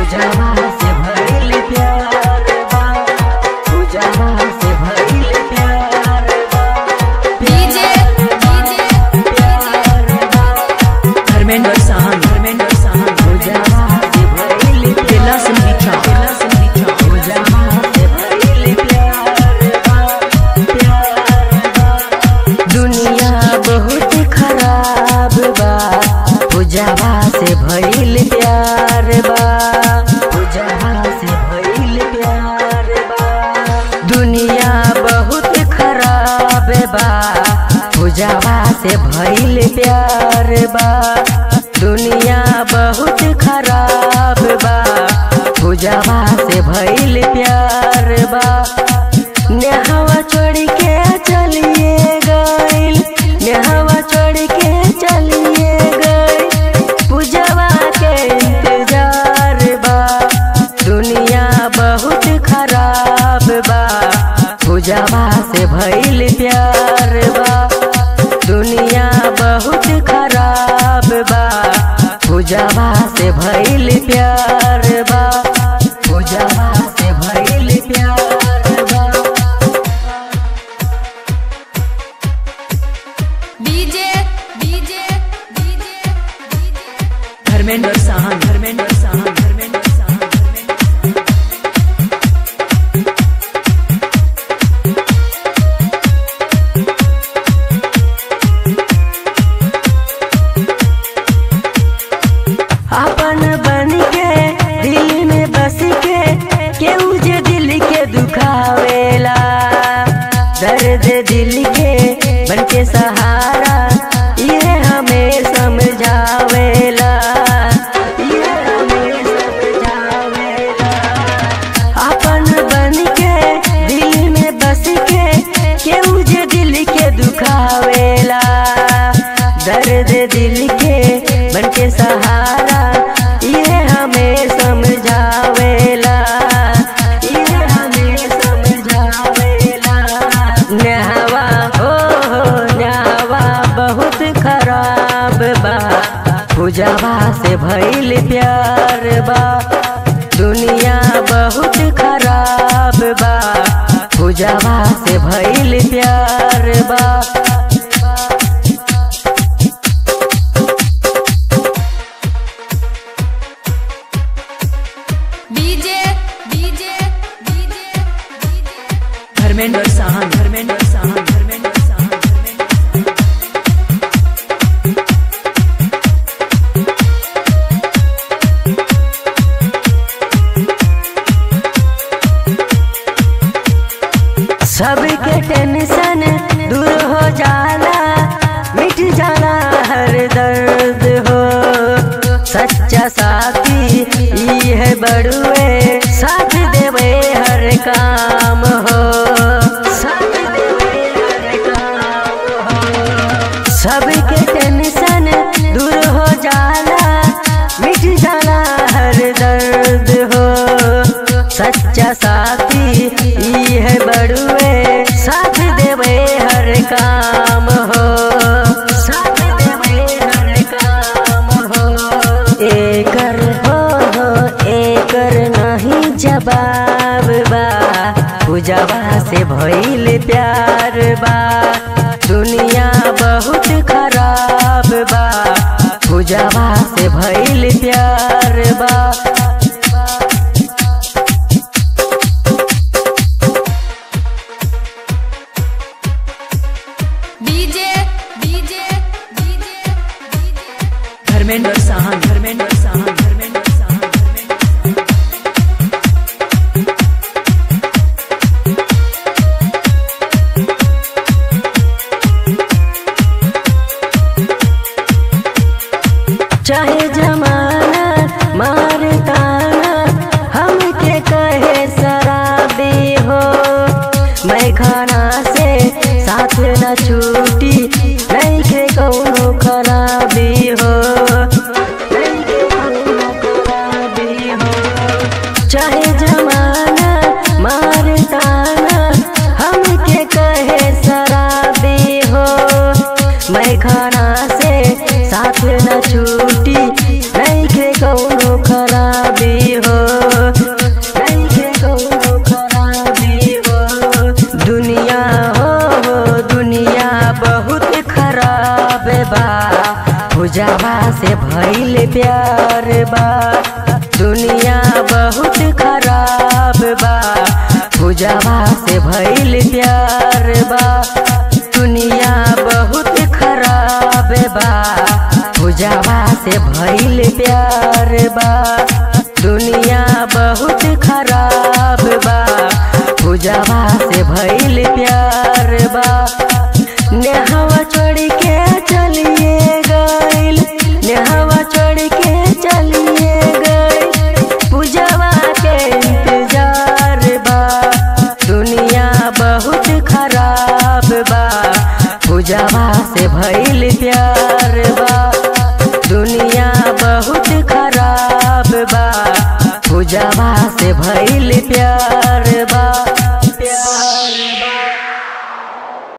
पूजवा से भइल प्यार बा पूजवा से भइल प्यार बा डीजे डीजे प्यार बा धर्मेंद्र साहन धर्मेंद्र साहन पूजवा से भइल बेला संगीता बेला संगीता पूजवा से भइल प्यार बा प्यार बा दुनिया बहुत खराब बा पूजवा से भइल प्यार बा पूजवा से भइल प्यार बा दुनिया बहुत खराब बा पूजवा से भइल प्यार बा दुनिया बहुत खराब बा पूजवा से भइल प्यार बा नेहवा छोड़ के चलिए गइल नेहवा छोड़ के चलिए गइल पूजवा के इंतजार बा दुनिया बहुत खराब बा पूजवा से भइल प्यार बा दुनिया बहुत खराब बा पूजवा से भइल प्यार बा पूजवा से भइल प्यार बा DJ DJ DJ Dharmendra Sahan Dharmendra Sahan Dharmendra Sahan Dharmendra Sahan अपन बन के दिल में बस के केहू जे दिल के दुखावेला दर्द दिल के बन के सहारा ये हमें समझावेला ये हमें समझावेला अपन बन के दिल में बस के केहू जे दिल के दुखावेला दर्द दिल के बन के सहारा ये हमें समझावेला ये हमें समझावेला नहवा हो हो नहवा बहुत खराब बा पूजवा से भइल प्यार बा दुनिया बहुत खराब बा पूजवा से भइल प्यार बा DJ DJ DJ Dharmendra Sahan Dharmendra Sahan Dharmendra Sahan Dharmendra Sahan सबके टेंशन दूर हो जाला मिट जाला हर दर्द हो सच्चा साथी ई है बड़ुए साथ देवे हर काम हो साथ देवे हर काम हो सबके टेंशन दूर हो जाला मिट जाला हर दर्द हो सच्चा साथी ई है बड़ुए साथ देवे हर काम हो साथ देवे हर काम हो एकर हो हो एकर नहीं जवाब बा पूजवा से भइल प्यार बा दुनिया बहुत खराब बा पूजवा से भइल प्यार बा DJ DJ DJ Dharmendra Sahan Dharmendra Sahan Dharmendra Sahan Dharmendra Sahan चाहे जमाना मार ताना हमके कहे शराबी हो मैं खाना से साथ न छूटी नहीं के कौनो खराबी हो नहीं के कौनो खराबी हो चाहे जमाना मार ताना हमके कहे शराबी हो मैं खाना से साथ न छूटी नहीं के कौनो खराबी हो भइल प्यार बा दुनिया बहुत खराब बा पूजावा से भइल प्यार बा दुनिया बहुत खराब बा पूजावा से भइल प्यार बा दुनिया बहुत खराब बा पूजावा से भइल प्यार बा नेहवा छोड़ के चलिए गइल नेहवा छोड़ के चलिए गइल पूजावा के इंतजार बा दुनिया बहुत खराब बा पूजावा से भइल प्यार बा दुनिया बहुत खराब बा पूजावा से भइल प्यार